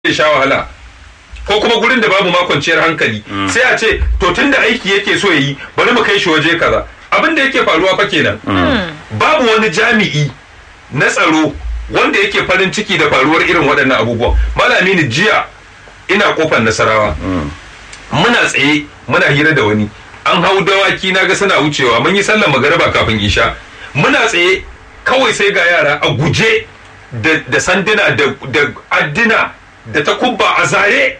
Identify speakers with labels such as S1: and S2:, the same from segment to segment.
S1: zai sha wahala ko kuma gurin da babu ma kwanciyar hankali sai a ce to tunda aiki yake so yayi bari mu kai shi waje kaza abin da yake faruwa fa kenan babu wani jami'i na tsaro wanda yake farin ciki da faruwar irin waɗannan abubuwan malami ni jiya ina kofar nasarawa muna tsaye muna hira da wani an hau dawaki na ga suna wucewa mun yi sallar magariba kafin isha muna tsaye kawai sai ga yara a guje da sanduna da addina da takubba a zare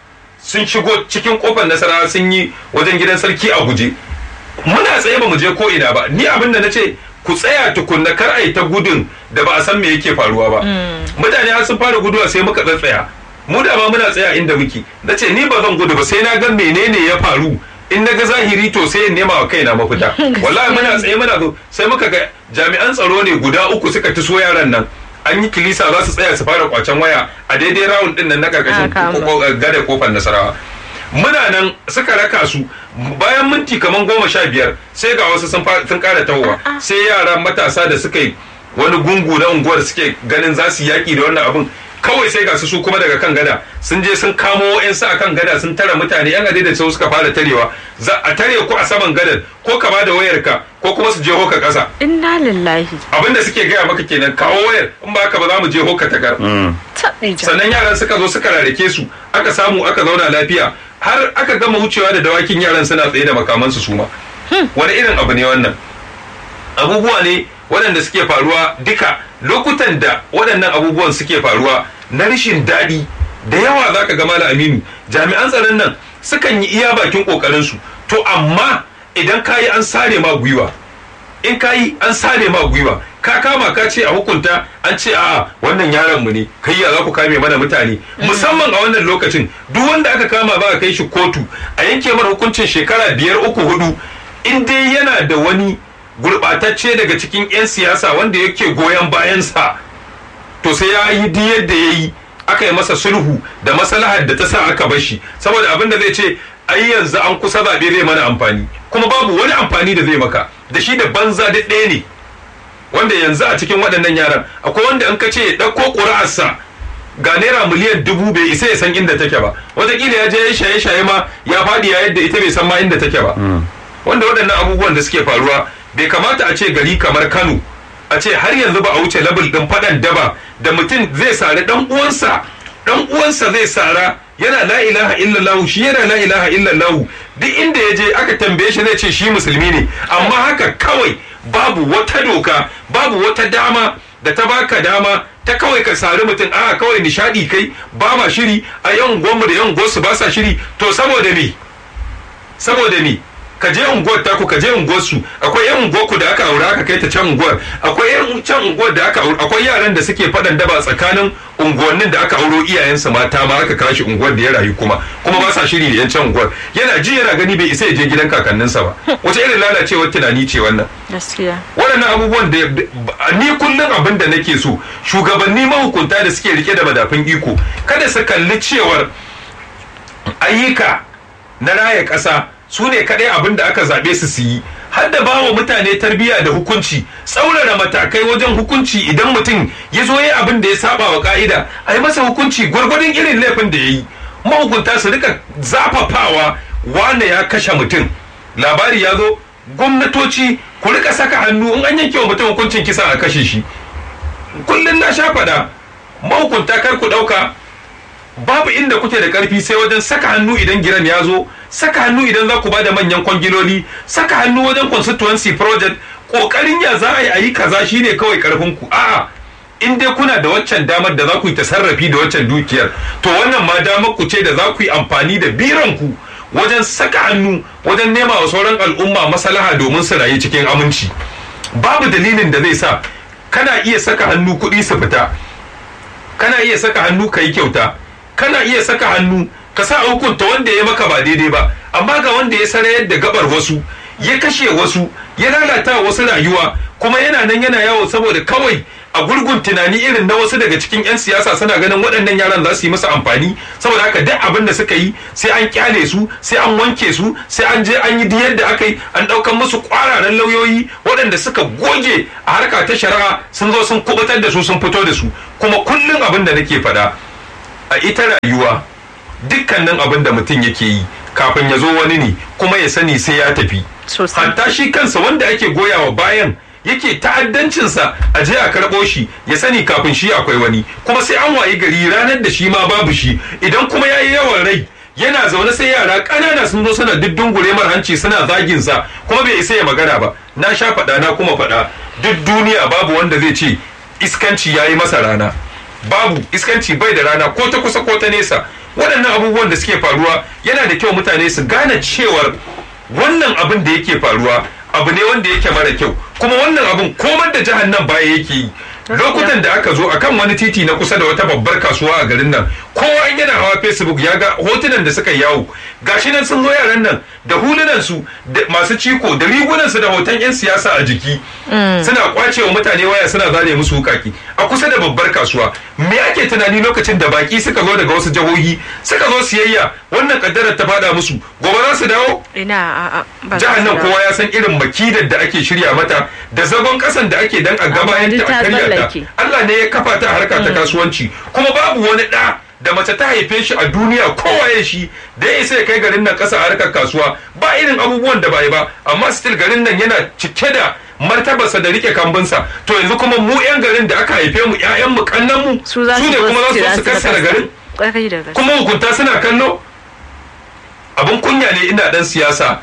S1: sun shigo cikin kofar nasarawa sun yi wajen gidan sarki a guje muna tsaye ba mu je ko ina ba ni abin da na ce ku tsaya tukunna kar a yi ta gudun da ba a san me yake faruwa ba mutane har sun fara guduwa sai muka tsaya mu da ma muna tsaya inda muke na ce ni ba zan gudu ba sai na ga menene ya faru in na ga zahiri to sai in nema wa kaina mafita wallahi muna tsaye muna zo sai muka ga jami'an tsaro ne guda uku suka taso yaran nan an yi kilisa za su tsaya su fara kwacen waya a daidai rawun din nan na karkashin gada kofar nasarawa muna nan suka raka su bayan minti kamar goma sha biyar sai ga wasu sun kara tahowa sai yara matasa da suka yi wani gungu na unguwar suke ganin za su yaƙi da wannan abin kawai sai ga su su kuma daga kan gada sun je sun kamo wa'yansu a kan gada sun tara mutane yan adai da sau suka fara tarewa za a tare ku a saman gadar ko ka ba da wayarka ko kuma su je hoka ƙasa
S2: inna lillahi
S1: abinda suke gaya maka kenan kawo wayar in ba haka ba za mu je hoka takar sannan yaran suka zo suka rarrake su aka samu aka zauna lafiya har aka gama wucewa da dawakin yaran suna tsaye da makamansu su ma wani irin abu ne wannan abubuwa ne waɗanda suke faruwa duka lokutan da waɗannan abubuwan suke faruwa na rashin daɗi da yawa za ka gama aminu jami'an tsaron nan sukan yi iya bakin ƙoƙarinsu to amma idan ka yi an sare ma gwiwa in ka yi an sare ma gwiwa ka kama ka ce a hukunta an ce a wannan yaron mu ne kai ya za ku kame mana mutane musamman a wannan lokacin duk wanda aka kama ba a kai shi kotu a yanke mara hukuncin shekara biyar uku hudu in dai yana da wani gurɓatacce daga cikin 'yan siyasa wanda yake goyon bayansa to sai ya yi duk yadda ya yi aka yi masa sulhu da maslahar da ta sa aka bar shi saboda abin da zai ce ai yanzu an kusa zaɓe zai mana amfani kuma babu wani amfani da zai maka da shi da banza da ɗaya ne wanda yanzu a cikin waɗannan yaran akwai wanda in ka ce ya ɗauko ƙuri'arsa ga naira miliyan dubu bai isa ya san inda take ba wataƙila ya je ya shaye-shaye ma ya faɗi ya yadda ita bai san ma inda take ba wanda waɗannan abubuwan da suke faruwa bai kamata a ce gari kamar kano a ce har yanzu ba a wuce labul ɗin faɗan daba da mutum zai sari ɗan uwansa ɗan uwansa zai sara yana la ilaha illallah shi yana la ilaha illallah duk inda ya je aka tambaye shi zai ce shi musulmi ne amma haka kawai babu wata doka babu wata dama da ta baka dama ta kawai ka sari mutum a kawai nishadi kai ba ma shiri a yan gwammu da yan gosu ba sa shiri to saboda me saboda me ka je unguwar taku ka je unguwar su akwai yan unguwar ku da aka aura aka kai ta can unguwar akwai yan can unguwar da aka aura akwai yaran da suke fadan daba tsakanin unguwannin da aka auro iyayensa mata ma aka kashi unguwar da ya rayu kuma kuma ba sa shiri da yan can unguwar yana ji yana gani bai isa ya je gidan kakanninsa ba wace irin lalacewar tunani ce wannan
S2: gaskiya
S1: waɗannan abubuwan da ni kullum abin da nake so shugabanni mahukunta da suke rike da madafin iko kada su kalli cewar ayyuka na raya ƙasa su ne kaɗai abin da aka zaɓe su su yi har da bawa mutane tarbiyya da hukunci tsaurara matakai wajen hukunci idan mutum ya zo ya abin da ya saba wa ka'ida a yi masa hukunci gwargwadon irin laifin da ya yi mahukunta su rika zafafawa wane ya kashe mutum labari ya zo gwamnatoci ku rika saka hannu in an yanke wa mutum hukuncin kisa a kashe shi kullum na sha faɗa mahukunta kar ku ɗauka babu inda kuke da karfi sai wajen saka hannu idan giran ya zo saka hannu idan za ku ba da manyan kwangiloli saka hannu wajen constituency project kokarin ya za a yi a yi kaza shine kawai karfin ku a'a in dai kuna da waccan damar da za ku yi tasarrafi da waccan dukiyar to wannan ma damar ku ce da za ku yi amfani da biran ku wajen saka hannu wajen nema wa sauran al'umma maslaha domin su rayu cikin aminci babu dalilin da zai sa kana iya saka hannu kuɗi su fita kana iya saka hannu ka yi kyauta kana iya saka hannu ka sa hukunta wanda ya maka ba daidai ba amma ga wanda ya sarayar da gabar wasu ya kashe wasu ya lalata wasu rayuwa kuma yana nan yana yawo saboda kawai a gurgun tunani irin na wasu daga cikin 'yan siyasa suna ganin waɗannan yaran za su yi masa amfani saboda haka duk abin da suka yi sai an kyale su sai an wanke su sai an je an yi duk yadda aka yi an ɗaukan musu ƙwararren lauyoyi waɗanda suka goge a harka ta shari'a sun zo sun kubutar da su sun fito da su kuma kullum abin da nake faɗa a ita rayuwa dukkanin abin da mutum yake yi kafin ya zo wani ne kuma ya sani sai ya tafi hatta shi kansa wanda ake goyawa bayan yake ta'addancinsa a je a karɓo shi ya sani kafin shi akwai wani kuma sai an wayi gari ranar da shi ma babu shi idan kuma ya yi yawan rai yana zaune sai yara ƙanana sun zo suna diddungure mar hanci suna zagin sa kuma bai isa ya magana ba na sha faɗa na kuma faɗa duk duniya babu wanda zai ce iskanci ya yi masa rana babu iskanci bai da rana ko ta kusa ko ta nesa waɗannan abubuwan da suke faruwa yana da kyau mutane su gane cewar wannan abin da yake faruwa abu ne wanda yake mara kyau kuma wannan abin komar da jihar nan baya yake yi lokutan da aka zo akan wani titi na kusa da wata babbar kasuwa a garin nan kowa in yana hawa facebook ya ga hotunan da suka yawo gashi nan sun zo yaran nan da hulunan su da masu ciko da rigunan su da hoton yan siyasa a jiki suna kwace wa mutane waya suna zane musu wukaki a kusa da babbar kasuwa me ake tunani lokacin da baki suka zo daga wasu jihohi suka zo siyayya wannan kaddarar ta fada musu gobe za su dawo
S2: ina
S1: jihar nan kowa ya san irin makidar da ake shirya mata da zagon kasan da ake dan a gaba yadda a karya ta Allah ne ya kafa ta harka ta kasuwanci kuma babu wani da da mace ta haife shi a duniya kowaye shi da ya isa ya kai garin nan kasa a harkar kasuwa ba irin abubuwan da bai ba amma still garin nan yana cike da martabarsa da rike kambunsa to yanzu kuma mu yan garin da aka haife mu ƴaƴan mu kannan mu su ne kuma za su kassara garin kuma hukunta suna kallo abin kunya ne ina dan siyasa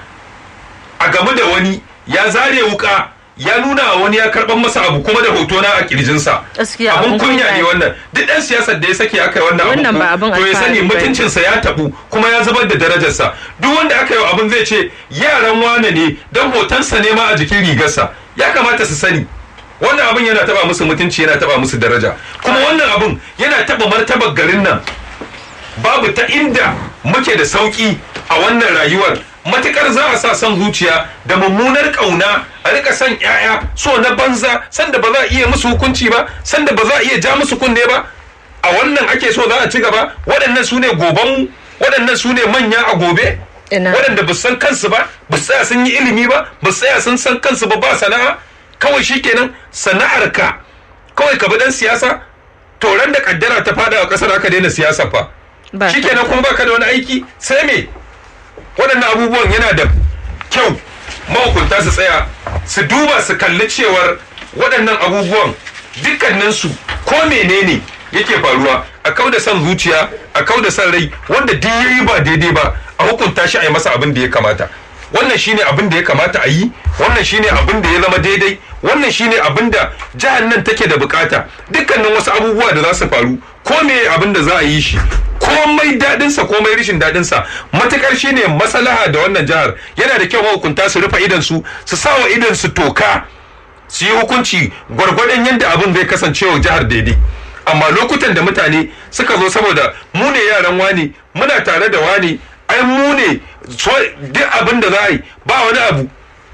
S1: a game da wani ya zare wuka ya nuna wani ya karban masa abu kuma da hoto na a kirjinsa abun kunya ne wannan duk dan siyasar da ya sake aka yi wannan abu to ya sani mutuncinsa ya tabu kuma ya zubar da darajarsa duk wanda aka yi abun zai ce yaran wane ne dan hotonsa ne ma a jikin rigarsa ya kamata su sani wannan abun yana taba musu mutunci yana taba musu daraja kuma wannan abun yana taba martabar garin nan babu ta inda muke da sauki a wannan rayuwar matukar za a sa son zuciya da mummunar kauna a rika son yaya so na banza sanda ba za a iya musu hukunci ba sanda ba za a iya ja musu kunne ba a wannan ake so za a ci gaba waɗannan su ne goban waɗannan su ne manya a gobe waɗanda ba san kansu ba ba tsaya sun yi ilimi ba ba tsaya sun san kansu ba ba sana'a kawai shikenan sana'ar ka kawai ka bi dan siyasa to ran da kaddara ta fada a kasar aka daina siyasa fa shikenan kuma baka da wani aiki sai me waɗannan abubuwan yana da kyau mahukunta su tsaya su duba su kalli cewar waɗannan abubuwan dukkaninsu ko menene yake faruwa a kau da son zuciya a kau da son rai wanda duk yayi ba daidai ba a hukunta shi a yi masa abin da ya kamata wannan shine abin da ya kamata a yi wannan shine abin da ya zama daidai wannan shine abin da jihar nan take da bukata dukkanin wasu abubuwa da za su faru ko me abin da za a yi shi komai daɗinsa komai rishin daɗinsa matukar shine maslaha da wannan jihar yana da kyau mahukunta su rufe idan su su sawa idan su toka su yi hukunci gwargwadon yadda abin zai kasance wa jihar daidai amma lokutan da mutane suka zo saboda mu ne yaran wani muna tare da wani ai mu ne duk abin da za a yi ba wani abu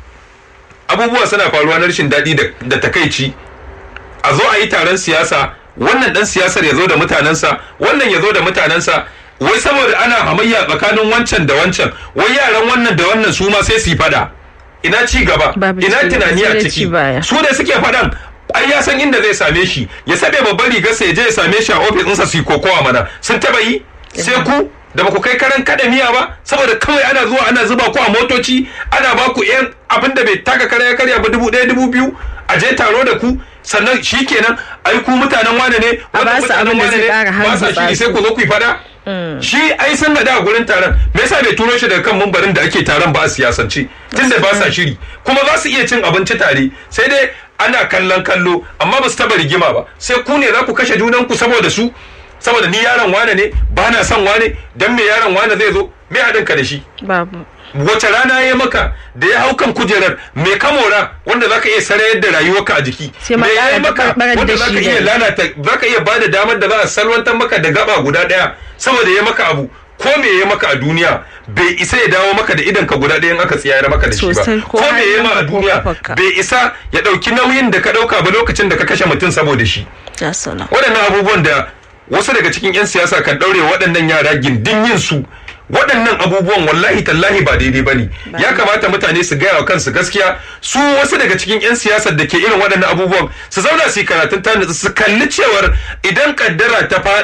S1: abubuwa suna faruwa na rashin daɗi da takaici a zo a yi taron siyasa wannan dan siyasar ya zo da mutanensa wannan ya zo da mutanensa wai saboda ana hamayya tsakanin wancan da wancan wai yaran wannan da wannan su ma sai su yi fada ina ci gaba ina tunani a ciki su ne suke fadan ai ya san inda zai same shi ya sabe babban rigarsa ya je ya same shi a ofis ɗinsa su yi kokowa mana sun taba yi sai ku da baku kai karan kada miya ba saboda kawai ana zuwa ana zuba ku a motoci ana ba ku yan abin da bai taka kara ya karya ba dubu ɗaya dubu biyu a je taro da ku sannan shi kenan ai ku mutanen wane ne
S2: wannan mutanen wane ne
S1: ba sa shi sai ku zo ku yi fada shi ai sun da a gurin taron me yasa bai turo shi daga kan mambarin da ake taron ba a siyasance tunda ba sa shiri kuma za su iya cin abinci tare sai dai ana kallon kallo amma ba su taba rigima ba sai ku ne za ku kashe junanku saboda su saboda ni yaron wane ne ba na son wane dan me yaron wane zai zo me haɗin ka da shi
S2: babu
S1: wace rana ya maka da ya hau kan kujerar me kamora wanda zaka iya sarayar da rayuwarka a jiki me ya yi maka wanda zaka iya lalata zaka iya bada damar da za a salwantar maka da gaba guda daya saboda ya maka abu ko me ya maka a duniya bai isa ya dawo maka da idan ka guda ɗayan aka tsiyayar maka da shi ba ko me ya ma a duniya bai isa ya ɗauki nauyin da ka ɗauka ba lokacin da ka kashe mutum saboda shi waɗannan abubuwan da wasu daga cikin 'yan siyasa kan ɗaure waɗannan yara gindin yin su waɗannan abubuwan wallahi tallahi ba daidai ba ne ya kamata mutane su gaya wa kansu gaskiya su wasu daga cikin 'yan siyasar da ke irin waɗannan abubuwan su zauna su yi karatun ta su kalli cewar idan kaddara ta fada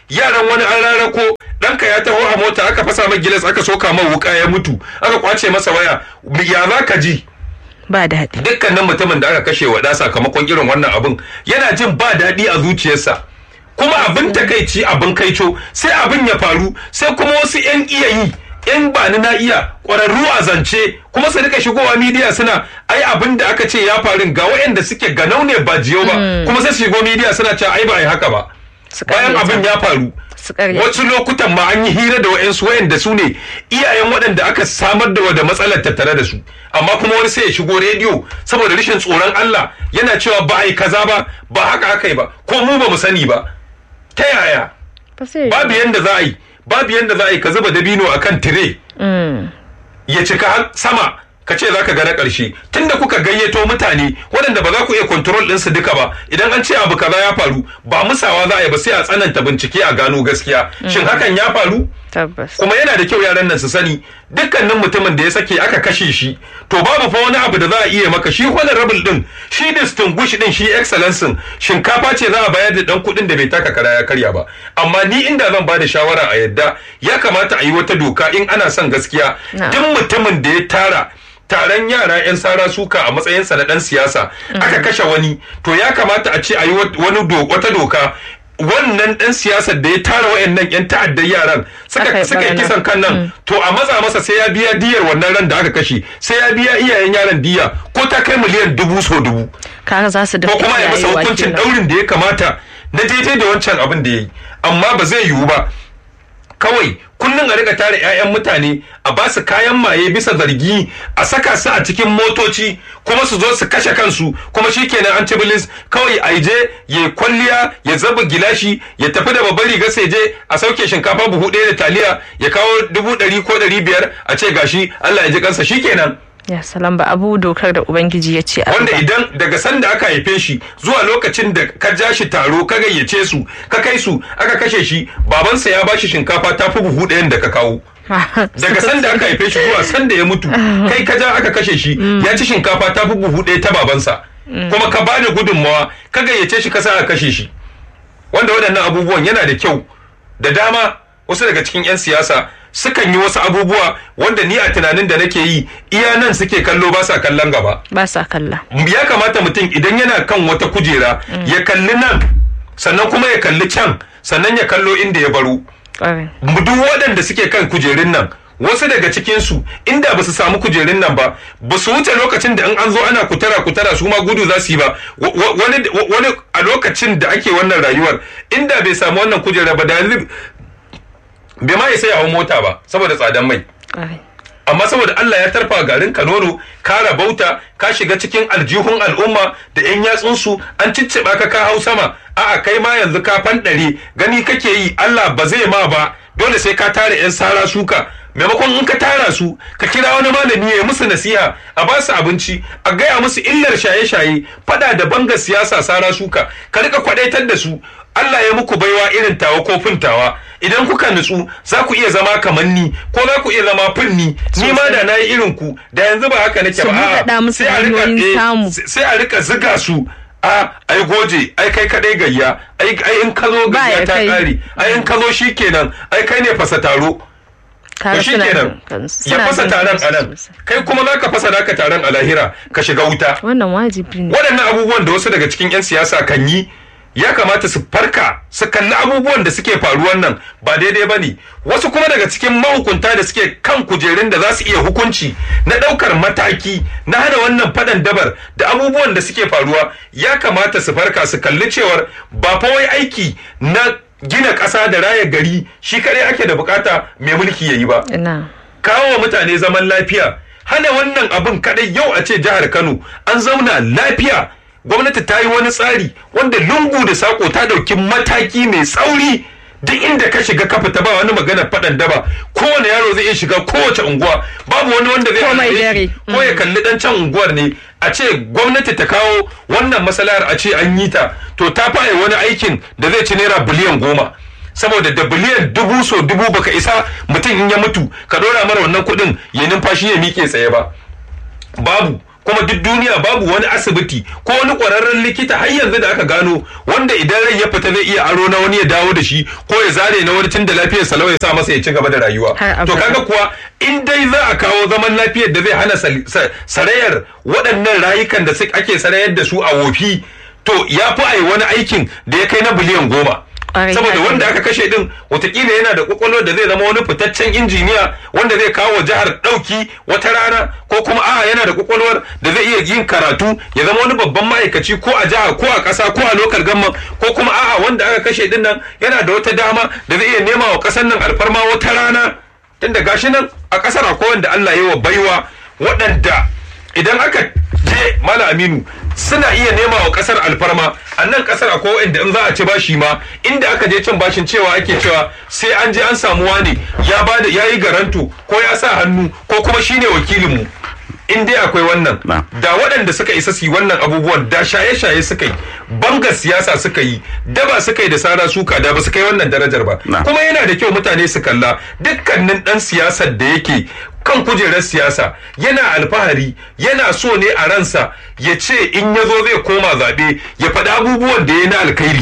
S1: yaran wani an rarako ɗanka ya taho a mota aka fasa mai gilas aka soka mai wuka ya mutu aka kwace masa waya ya za ka ji
S2: ba daɗi
S1: dukkanin mutumin da aka kashe wa ɗa sakamakon irin wannan abin yana jin ba daɗi a zuciyarsa kuma abin takaici abin kaico sai abin ya faru sai kuma wasu 'yan iya yi in ba ni na iya ƙwararru a zance kuma su rika shigowa midiya suna ai abin da aka ce ya faru ga waɗanda suke ganau ne ba jiyau ba kuma sai su shigo midiya suna cewa ai ba ai haka ba bayan abin ya faru wasu lokutan ma an yi hira da wa'yansu wa'yanda su ne iyayen waɗanda aka samar da wada matsalar tattare da su amma kuma wani sai ya shigo rediyo saboda rashin tsoron Allah yana cewa ba a yi kaza ba ba haka aka yi ba ko mu ba mu sani ba ta yaya babu yanda za a yi babu yanda za a yi ka zuba dabino akan tire ya cika har sama ka ce za ka ga na ƙarshe tunda kuka gayyato mutane waɗanda ba za ku iya kontrol ɗinsu duka ba idan an ce abu kaza ya faru ba musawa za a yi ba sai a tsananta bincike a gano gaskiya shin hakan ya faru kuma yana da kyau yaran nan su sani dukkanin mutumin da ya sake aka kashe shi to babu fa wani abu da za a iya maka shi honorable din shi distinguish din shi excellence shinkafa ce za a bayar da dan kuɗin da bai taka kara ya karya ba amma ni inda zan ba da shawara a yadda ya kamata a yi wata doka in ana son gaskiya duk mutumin da ya tara taron yara 'yan sara suka a matsayinsa na dan siyasa aka kashe wani to ya kamata a ce a yi wani wata doka wannan dan siyasar da ya tara wayannan yan ta'addar yaran suka suka kisan kan nan to a matsa masa sai ya biya diyar wannan ran da aka kashe sai ya biya iyayen yaran diya ko ta kai miliyan dubu so dubu
S2: kaga za su
S1: ko kuma ya masa hukuncin daurin da ya kamata na daidai da wancan abin da ya yi amma ba zai yiwu ba kawai kullum a rika tare 'ya'yan mutane a ba su kayan maye bisa zargi a saka su a cikin motoci kuma su zo su kashe kansu kuma shikenan an ci bilis kawai a je ya kwalliya ya zaba gilashi ya tafi da babbar riga sai je a sauke shinkafa buhu ɗaya da taliya ya kawo dubu ɗari ko ɗari biyar a ce gashi Allah ya ji kansa shikenan
S2: ya salam ba abu dokar da ubangiji ya ce
S1: wanda idan daga sanda aka haife shi zuwa lokacin da ka ja shi taro ka gayyace su ka kai su aka kashe shi babansa ya bashi shinkafa ta fi buhu ɗayan da ka kawo daga sanda aka haife shi zuwa sanda ya mutu kai ka ja aka kashe shi ya ci shinkafa ta fi buhu ɗaya ta babansa kuma ka bada gudunmawa ka gayyace shi ka sa aka kashe shi wanda waɗannan abubuwan yana da kyau da dama wasu daga cikin 'yan siyasa sukan yi wasu abubuwa wanda ni a tunanin da nake yi iya nan suke kallo ba sa kallon gaba
S2: ba sa kalla
S1: ya kamata mutum idan yana kan wata kujera ya kalli nan sannan kuma ya kalli can sannan ya kallo inda ya baro duk waɗanda suke kan kujerun nan wasu daga cikinsu inda ba su samu kujerun nan ba ba su wuce lokacin da in an zo ana kutara kutara su ma gudu za su yi ba wani a lokacin da ake wannan rayuwar inda bai samu wannan kujera ba da yanzu bai ma ya sai hau mota ba saboda tsadan mai amma saboda Allah ya tarfa garin kanono ka rabauta ka shiga cikin aljihun al'umma da yan yatsunsu an cicciɓa ka ka hau sama a'a kai ma yanzu ka fanɗare gani kake yi Allah ba zai ma ba dole sai ka tara yan sara suka maimakon in ka tara su ka kira wani malami ya musu nasiha a ba su abinci a gaya musu illar shaye-shaye fada da bangar siyasa sara suka ka rika kwadaitar da su Allah ya muku baiwa irin tawa ko fintawa idan kuka nutsu za ku iya zama kamar ni ko za ku iya zama finni ni ma da nayi irin ku da yanzu ba haka nake ba
S2: sai a rika
S1: sai a rika ziga su a ai goje ai kai kadai gayya ai ai in ka zo gayya ta kare ai in ka zo shikenan ai kai ne fasa taro to shi kenan ya fasa taron a nan kai kuma za ka fasa naka taron a lahira ka shiga wuta
S2: wannan wajibi ne
S1: waɗannan abubuwan da wasu daga cikin 'yan siyasa kan yi ya kamata su farka su kalli abubuwan da suke faruwan nan ba daidai ba ne wasu kuma daga cikin mahukunta da suke kan kujerun da za su iya hukunci na ɗaukar mataki na hana wannan faɗan dabar da abubuwan da suke faruwa ya kamata su farka su kalli cewar ba fa wai aiki na gina ƙasa da raya gari shi kare ake da bukata mai mulki ya yi ba kawo wa mutane zaman lafiya hana wannan abin kadai yau a ce jihar kano an zauna lafiya gwamnati ta yi wani tsari wanda lungu da sako ta dauki mataki mai tsauri duk inda ka shiga ka fita ba wani magana faɗan daba kowane yaro zai iya shiga kowace unguwa babu wani wanda zai hana ko ya kalli dan can unguwar ne a ce gwamnati ta kawo wannan masalahar a ce an yi ta to ta faye wani aikin da zai ci naira biliyan goma saboda da biliyan dubu so dubu baka isa mutum in ya mutu ka dora mara wannan kuɗin ya numfashi ya miƙe tsaye ba babu kuma duk duniya babu wani asibiti ko wani ƙwararren likita har yanzu da aka gano wanda idan rai ya fita zai iya aro na wani ya dawo da shi ko ya zare na wani tun da lafiyar salau ya sa masa ya ci gaba da rayuwa to kaga kuwa in dai za a kawo zaman lafiyar da zai hana sarayar waɗannan rayukan da ake sarayar da su a wofi to ya fi ai wani aikin da ya kai na biliyan goma saboda wanda aka kashe din watakila yana da kwakwalwar da zai zama wani fitaccen injiniya wanda zai kawo jihar dauki wata rana ko kuma a yana da kwakwalwar da zai iya yin karatu ya zama wani babban ma'aikaci ko a jiha ko a ƙasa ko a lokal gamman ko kuma a'a wanda aka kashe din nan yana da wata dama da zai iya nema wa ƙasar nan alfarma wata rana tunda gashi nan a ƙasar akwai wanda Allah ya wa baiwa waɗanda idan aka je mala aminu suna iya nema wa kasar alfarma a nan kasar akwai wanda in za a ci bashi ma inda aka je cin bashin cewa ake cewa sai an je an samu wani ya bada ya yi garanto ko ya sa hannu ko kuma shine wakilinmu in dai akwai wannan da waɗanda suka isa su yi wannan abubuwan da shaye-shaye suka yi banga siyasa suka yi daba suka yi da sara suka da ba su kai wannan darajar ba kuma yana da kyau mutane su kalla dukkanin ɗan siyasar da yake kan kujerar siyasa yana alfahari yana so ne a ransa ya ce in ya zo zai koma zaɓe ya faɗi abubuwan da ya na alkhairi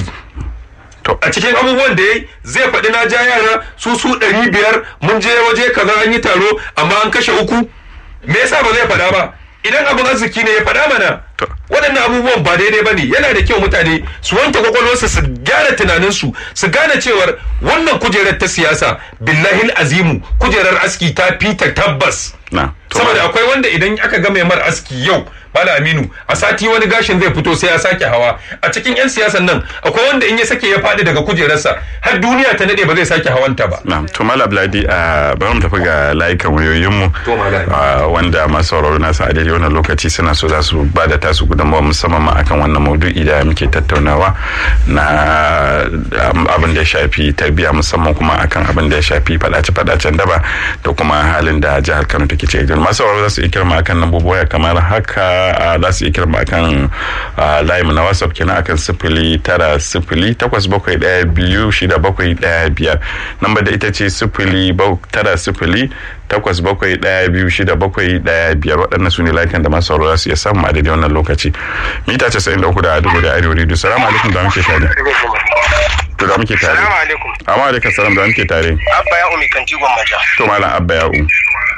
S1: a cikin abubuwan da ya zai faɗi na ja yara su su ɗari biyar mun je waje kaza an yi taro amma an kashe uku me yasa ba zai faɗa ba idan abin arziki ne ya faɗa mana waɗannan abubuwan ba daidai ba ne yana da kyau mutane su wanke kwakwalwarsu su gyara tunaninsu su gane cewar wannan kujerar ta siyasa billahi azimu kujerar aski ta fita tabbas saboda akwai wanda idan aka ga mai mar aski yau Bala Aminu a sati wani gashin zai fito sai ya sake hawa a cikin 'yan siyasan nan akwai wanda in ya sake ya faɗi daga kujerarsa har duniya ta nade ba zai sake hawanta ba.
S3: Na to Mala Bladi a bari mu tafi ga layukan wayoyinmu wanda masu sauraro nasu a daidai wannan lokaci suna so za su ba da tasu gudunmawa musamman ma akan wannan maudu'i da muke tattaunawa na abin da ya shafi tarbiyya musamman kuma akan abin da ya shafi faɗace-faɗacen daba da kuma halin da jihar Kano take ciki. Masu sauraro za su iya kirma akan lambobi kamar haka za su iya kirma akan layi na whatsapp kenan akan sifili tara sifili takwas bakwai ɗaya biyu shida bakwai ɗaya biyar namba da ita ce sifili tara sifili takwas bakwai ɗaya biyu shida bakwai ɗaya biyar waɗannan su ne layukan da masu sauraro za su iya samu a daidai wannan lokaci mita casa'in da uku da dubu da arewa rediyo salamu alaikum da muke tare to da muke tare
S4: salamu alaikum
S3: amma alaikum salam da muke tare
S4: abba ya umi kanti gwammaja
S3: to malam abba ya u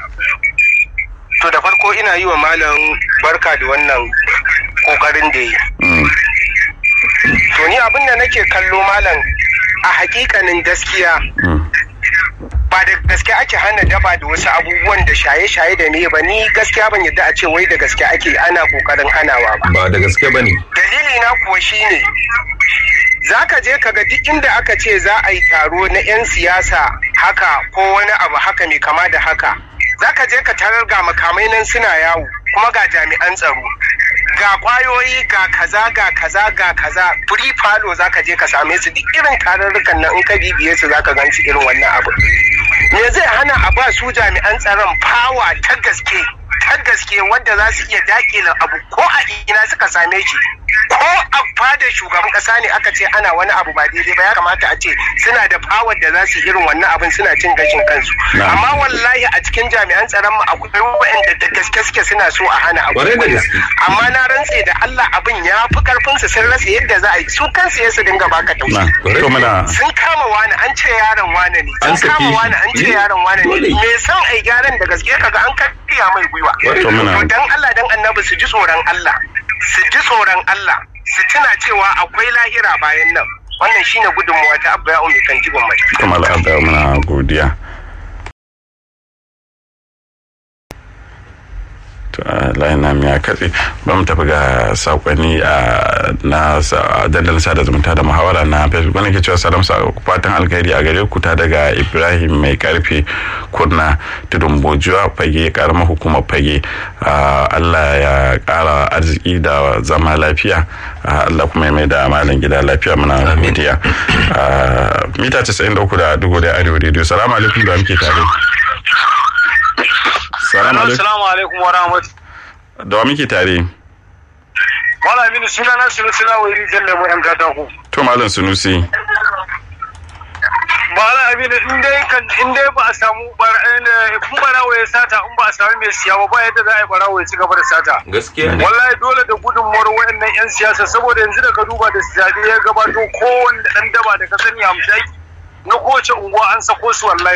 S4: To da farko ina yi wa malam barka da wannan kokarin da yi. To ni abin da nake kallo malam a hakikanin gaskiya ba da gaske ake hana daba da wasu abubuwan da shaye-shaye da ne ba ni gaskiya ban yadda a ce wai da gaske ake ana kokarin hanawa ba.
S1: Ba da gaske ba ne.
S4: Dalili na kuwa shine za ka je ka ga duk inda aka ce za a yi taro na 'yan siyasa haka ko wani abu haka mai kama da haka. za ka je ka tarar ga makamai nan suna yawo kuma ga jami'an tsaro ga kwayoyi ga kaza ga kaza ga kaza free falo za ka je ka same su duk irin tarurrukan nan in ka bibiye su za ka ganci irin wannan abu me zai hana a ba su jami'an tsaron fawa ta gaske ta gaske wanda za su iya dakile abu ko a ina suka same shi ko a fadar shugaban kasa ne aka ce ana wani abu ba daidai ba ya kamata a ce suna da fawar da za su irin wannan abin suna cin gashin kansu amma wallahi a cikin jami'an tsaron mu akwai waɗanda da gaske suke suna so a hana abu amma na rantse da Allah abin ya fi karfin su sun rasa yadda za a yi su kansu ya su dinga baka tausayi sun kama wani an ce yaron wane ne sun kama wani an ce yaron wane ne me san ai gyaran da gaske kaga an karya mai gwiwa to dan Allah dan annabi su ji tsoron Allah su ji tsoron Allah su tuna cewa akwai lahira bayan nan wannan shine gudunmuwa ta abba ya umi kan jigon mai
S3: kamar abba muna godiya layin nam ya katse ba mu tafi ga sakonni na dandalin sada zumunta da muhawara na facebook wani ke cewa salam fatan alkhairi a gare ku ta daga ibrahim mai karfe kurna tudun bojuwa fage karamar hukumar fage allah ya kara arziki da zama lafiya allah kuma mai da malam gida lafiya muna godiya mita 93 da dugu da arewa radio salamu alaikum da muke tare
S4: Salamu alaikum wa rahmatu.
S3: Da wa muke tare?
S4: Malam Aminu suna na Sunusi na wuri jan lemu yan katako.
S3: To Malam Sunusi.
S5: Mala Aminu in dai kan in dai ba a samu kun barawo ya sata in ba a samu mai siya ba ba yadda za a yi barawo ya ci gaba da sata.
S1: gaskiya ne
S5: Wallahi dole da gudunmuwar wayannan 'yan siyasa saboda yanzu da ka duba da zaɓe ya gabato kowanne ɗan daba da ka sani hamshaki na kowace unguwa an sako su wallahi.